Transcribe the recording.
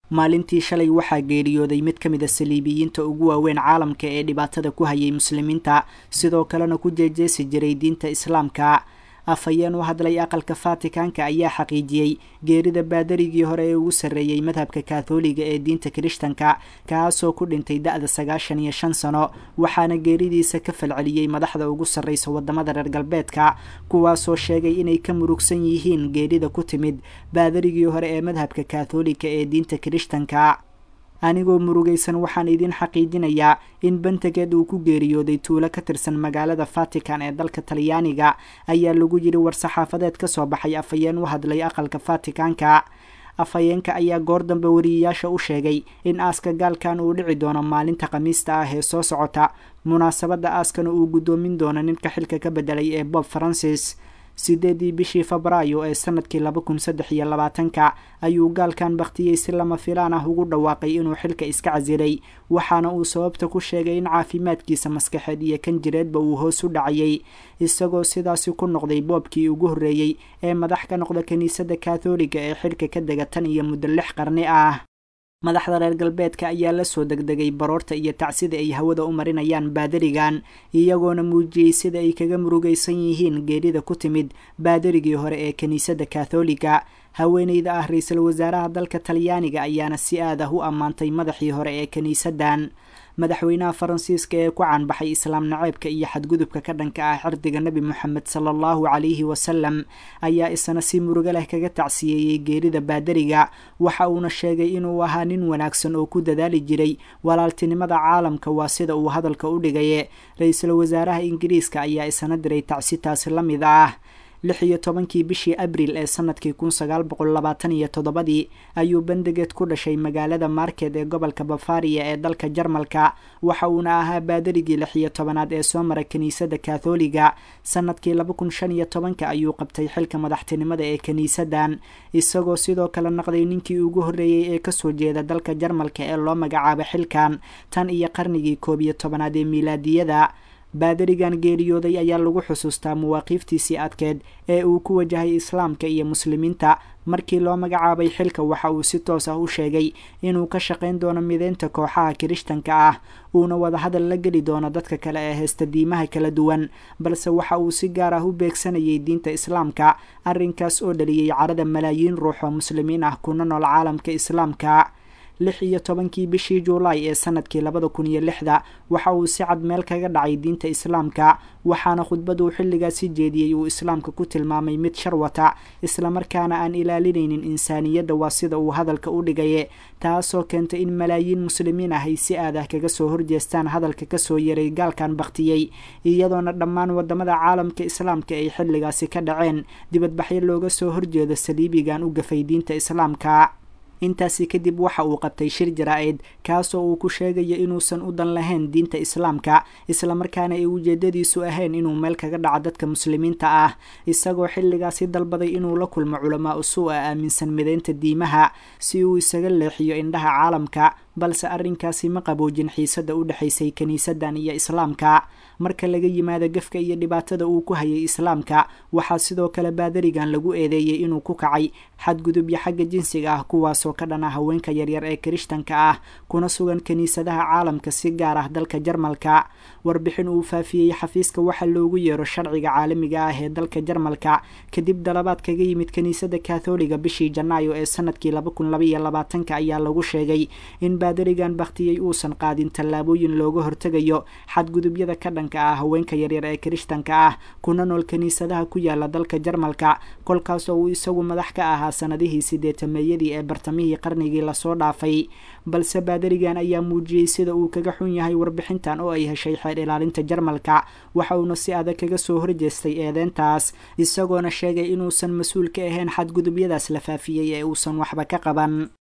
maalintii shalay waxaa geeriyooday mid ka mid a saliibiyiinta ugu waaweyn caalamka ee dhibaatada ku hayay muslimiinta sidoo kalena ku jeejeesi jiray diinta islaamka afhayeen u hadlay aqalka fatikanka ayaa xaqiijiyey geerida baadarigii hore ee ugu sarreeyey madhabka katholiga ee diinta kirishtanka kaasoo ku dhintay da-da sagaashan iyo shan sano waxaana geeridiisa ka falceliyey madaxda ugu sarreysa wadamada reer galbeedka kuwaasoo sheegay inay ka murugsan yihiin geerida ku timid baadarigii hore ee madhabka katholiga ee diinta kirishtanka anigoo murugaysan waxaan idin xaqiijinayaa in bantageed uu ku geeriyooday tuulo ka tirsan magaalada vatican ee dalka talyaaniga ayaa lagu yidhi war-saxaafadeed ka soo baxay afhayeen u hadlay aqalka vaticanka afhayeenka ayaa goor dambe wariyayaasha u sheegay in aaska gaalkan uu dhici doono maalinta khamiista ah ee soo socota munaasabadda aaskana uu guddoomin doono ninka xilka ka bedelay ee bob francis sideedii bishii febraayo ee sanadkii laba kun saddex iyo labaatanka ayuu gaalkan bakhtiyey si lama filaan ah ugu dhawaaqay inuu xilka iska casilay waxaana uu sababta ku sheegay in caafimaadkiisa maskaxeed iyo kan jireedba uu hoos u dhacayay isagoo sidaasi ku noqday boobkii ugu horreeyey ee madax ka noqda kiniisadda katholiga ee xilka ka dega tan iyo muddo lix qarni ah madaxda reer galbeedka ayaa la soo degdegay baroorta iyo tacsida ay hawada u marinayaan baadarigan iyagoona muujiyey sida ay kaga murugaysan yihiin geerida ku timid baadarigii hore ee kiniisadda katholiga haweeneyda ah ra-iisul wasaaraha dalka talyaaniga ayaana si aad ah u ammaantay madaxii hore ee kiniisaddan madaxweynaha faransiiska ee ku caanbaxay islaam naceebka iyo xadgudubka ka dhanka ah xirdiga nebi moxamed sala allahu calayhi wasalam ayaa isna si murugo leh kaga tacsiyeeyey geerida baadariga waxa uuna sheegay inuu ahaa nin wanaagsan oo ku dadaali jiray walaaltinimada caalamka waa sida uu hadalka u dhigaye ra-iisul wasaaraha ingiriiska ayaa isna diray tacsitaasi la mid ah lix iyo tobankii bishii abril ee sanadkii kun sagaal boqol labaatan iyo toddobadii ayuu bandegeed ku dhashay magaalada market ee gobolka bafaria ee dalka jarmalka waxa uuna ahaa baadarigii lix iyo tobanaad ee soo mara kiniisadda katholiga sanadkii laba kun shan iyo tobanka ayuu qabtay xilka madaxtinimada ee kiniisaddan isagoo sidoo kale naqday ninkii ugu horreeyey ee kasoo jeeda dalka jarmalka ee loo magacaabo xilkan tan iyo qarnigii koob iyo tobanaad ee miilaadiyada baadarigan geeriyooday ayaa lagu xusuustaa mawaaqiiftiisii adkeed ee uu ku wajahay islaamka iyo muslimiinta markii loo magacaabay xilka waxa uu si toos ah u sheegay inuu ka shaqayn doono mideynta kooxaha kirishtanka ah uuna wadahadal la geli doono dadka kale ee heesta diimaha kala duwan balse waxa uu si gaar ah u beegsanayay diinta islaamka arrinkaas oo dhaliyey carada malaayiin ruux oo muslimiin ah kuna nool caalamka islaamka lix iyo tobankii bishii juulaay ee sanadkii labada kun iyo lixda waxa uu si cad meel kaga dhacay diinta islaamka waxaana khudbaduu xilligaasi jeediyey uu islaamka ku tilmaamay mid shar wata islamarkaana aan ilaalinaynin insaaniyadda waa sida uu hadalka u dhigaye taasoo keentay in malaayiin muslimiin ah ay si aad ah kaga soo horjeestaan hadalka kasoo yaray gaalkan baktiyey iyadoona dhammaan wadamada caalamka islaamka ay xilligaasi ka dhaceen dibadbaxyo looga soo horjeedo saliibigan u gafay diinta islaamka intaasi kadib waxa uu qabtay shir jaraa-id kaasoo uu ku sheegayo inuusan u dan lahayn diinta islaamka islamarkaana ay ujeedadiisu ahayn inuu meel kaga dhaco dadka muslimiinta ah isagoo xilligaasi dalbaday inuu la kulmo culamaa usuu a aaminsan mideynta diimaha si uu isaga leexiyo indhaha caalamka balse arrinkaasi ma qaboojin xiisadda u dhexaysay kiniisaddan iyo islaamka marka laga yimaado gefka iyo dhibaatada uu ku hayay islaamka waxaa sidoo kale baadarigan lagu eedeeyey inuu ku kacay xadgudubyo xagga jinsiga ah kuwaasoo ka dhana haweenka yaryar ee kirishtanka ah kuna sugan kiniisadaha caalamka si gaar ah dalka jarmalka warbixin uu faafiyey xafiiska waxa loogu yeero sharciga caalamiga ah ee dalka jarmalka kadib dalabaad kaga yimid kiniisadda katholiga bishii janaayo ee sanadkii laba kun labaiyo labaatanka ayaa lagu sheegay in baadarigan bakhtiyey uusan qaadin tallaabooyin looga hortegayo xadgudubyada ka dhanka ah haweenka yaryar ee kirishtanka ah kuna nool kiniisadaha ku yaala dalka jarmalka kolkaasoo uu isagu madax ka ahaa sanadihii sideetameeyadii ee bartamihii qarnigii lasoo dhaafay balse baadarigan ayaa muujiyey sida uu kaga xun yahay warbixintan oo ay heshay xeer ilaalinta jarmalka waxa uuna si adag kaga soo horjeestay eedeyntaas isagoona sheegay inuusan mas-uul ka ahayn xadgudubyadaas la faafiyey ee uusan waxba ka qaban